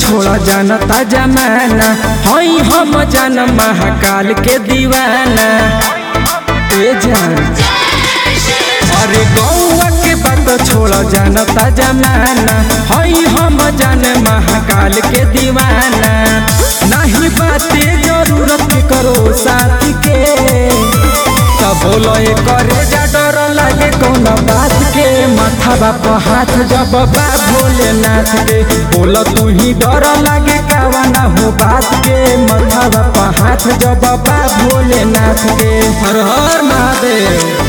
छोड़ा जानता जमाना हई हम जान महाकाल के दीवाना ए जान अरे गौआ के बात छोड़ा जानता जमाना हई हम जान महाकाल के दीवाना नहीं बाते जरूरत करो साथ के तब बोलो ए करे जा डर लागे कौन बात के माथा बाप हाथ जब बा भोलेनाथ के बोल तू ही डर लागे कावा ना हो बात के माथा बाप हाथ जब बा भोलेनाथ के हर हर महादेव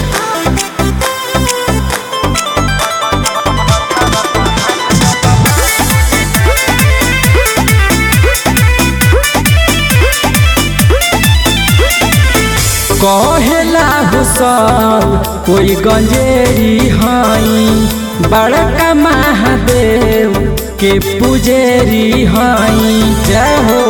कहेला हुसल कोई गंजेरी हई बड़का महादेव के पुजेरी हई जय हो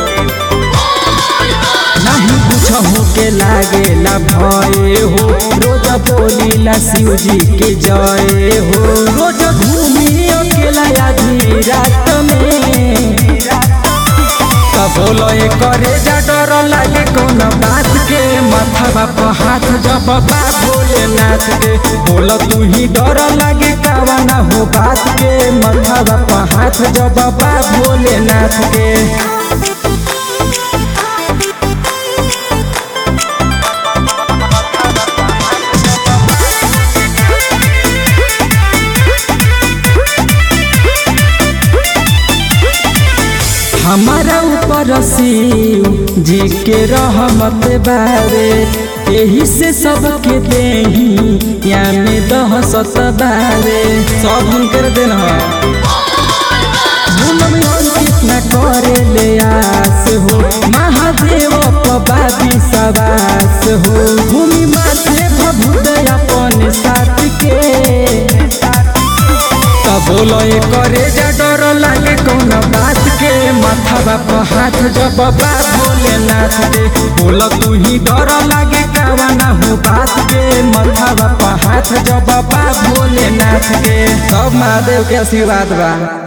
नहीं पूछहु के लागेला भय हो रोज बोलीला शिव जी के जय हो रोज घूमी अकेला आधी रात में तब बोलो ए करे जा डर लागे कौन बात के माथा बाप हाथ जब बा भोलेनाथ के बोल तू ही डर लागे कावा ना हो बात के माथा बाप हाथ जब बा भोलेनाथ के हमारा ऊपर शिव जी के रहमत बारे यही से सबके देही या में दह सत बारे सब हुनकर देन कितना करे ले आस हो महादेव पबादी सवास हो भूमि माथे भभूत अपन साथ के तब बोलो ए करे जा डर लागे कौन बात के माथा बाप हाथ जब बा भोलेनाथ के बोल तू ही डर लागे कावा ना हो बात के माथा बाप हाथ जब बा भोलेनाथ के सब महादेव के आशीर्वाद बा